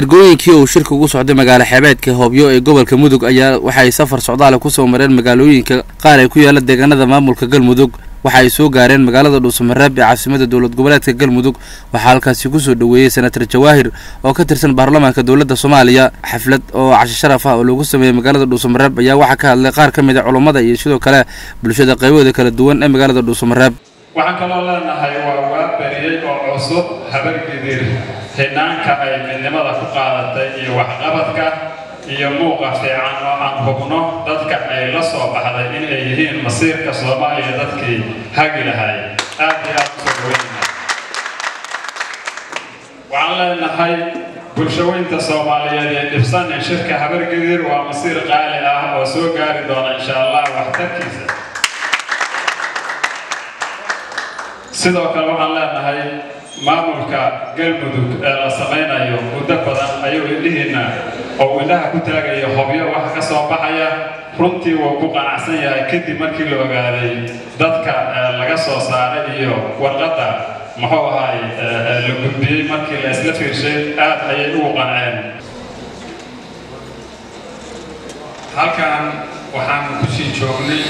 ergooyinkii uu shirka ugu socday magaalo xeebeedka hoobyo ee gobolka mudug ayaa waxay safar socdaale kusoo mareen magaalooyinka qaar ee ku yaala deegaanada maamulka galmudug waxa ay soo gaareen magaalada dhuusamareeb ee caasimada dowlad goboleedka galmudug waxaa halkaasi kusoo dhoweeyey senatar jawaahir oo ka tirsan baarlamaanka dowladda soomaaliya xaflad oo casho sharaf ah oo lagu sameeyey magaalada dhuusamareeb ayaa waxaa ka hadlay qaar ka mid a culummada iyo sidoo kale bulshada qaybahooda kala duwan ee magaalada dhuusamareeb waxaan kaloo leenahay waa waa beriyey oo cusub habargidir hidhaanka ay midnimada ku qaadatay iyo waxqabadka iyo muuqa fiican oo aan hubno dadka ay la soo baxday inay yihiin masiirka soomaaliya dadkii hagi lahay aad iyo aad usoo dhaweynahay waxaan leenahay bulshaweynta soomaaliyeed ee dhibsanin shirka habargidir waa masiir qaali ah oo soo gaari doona insha allah waxtarkiisa sidoo kale waxaan leenahay maamulka galmudug ee la samaynayo muddo badan ayuu indhihiinna oo indhaha ku taagaya hobyo waxa ka soo baxaya runtii wuu ku qanacsan yahay kadib markii la ogaaday dadka laga soo saaray iyo warqadda muxuu ahay la gudbiyey markii la isla fiirshay aad ayay ugu qanceen halkan waxaan kusii joognay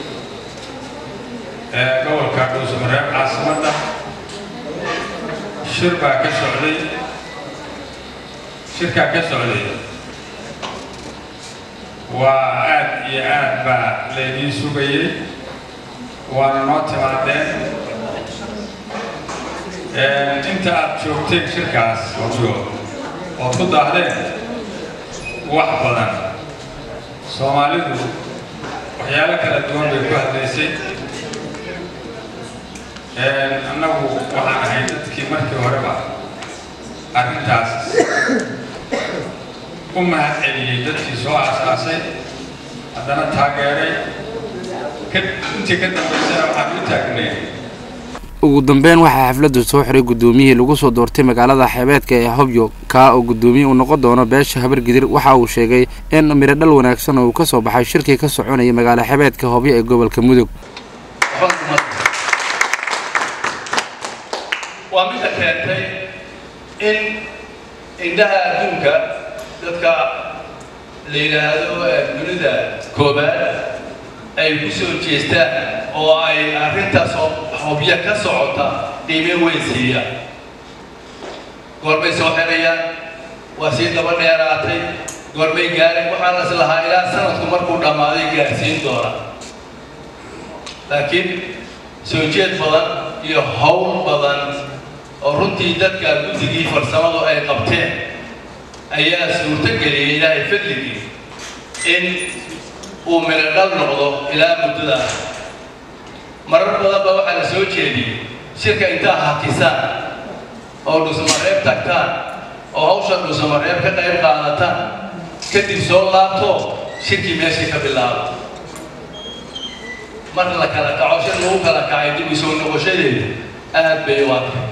gobolka dhuusamareeb caasimadda shir baa ka socday shirkaa ka socday waa aad iyo aad baa laydii sugayey waana noo timaadeen inta aad joogteen shirkaas wajo ood ku daahdeen wax badan soomaalidu waxyaalo kala duwan bay ku hadlaysay annagu waxaan ahay dadkii markii horeba arrintaas u mahad celiyey dadkii soo aasaasay haddana taageeray intii ka dambaysana waxaan u taagnay ugu dambeyn waxaa xafladdu soo xiray guddoomiyihii lagu soo doortay magaalada xeebeedka ee hobyo kaa oo guddoomiye uu noqon doono beesha habargidir waxa uu sheegay in miro dhal wanaagsan oo uu ka soo baxay shirkii ka soconayay magaalo xeebeedka hobyo ee gobolka mudug waa midda keentay in indhaha adduunka dadka la yidhaahdo dunida koobaad ay ku soo jeestaan oo ay arrintaas hobyo ka socota qiime weyn siiyaan goorbay soo xirayaan waa sii daba dheeraatay goorbay gaareen waxaan is lahaa ilaa sanadku markuu dhammaaday gaarsiin doona laakiin soo jeed badan iyo howl badan oo runtii dadka guddigii farsamadu ay qabteen ayaa suurto geliyay ilaahay fadligii in uu midho dhal noqdo ilaa muddadaas marar badan ba waxaa la soo jeediyey shirka intaa hakisaan oo dhusamareeb tagtaan oo hawsha dhusamareeb ka qayb qaadataan kadib soo laabto shirkii meeshii ka bilaabo mar la kala kaco shir lagu kala kacay dib u soo noqoshadeedu aad bay u adkay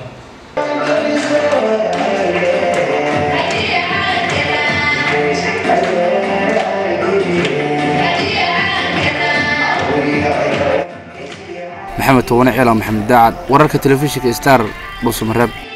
maxamed towane ciila maxamed daacad wararka telefishinka star dhuusamareeb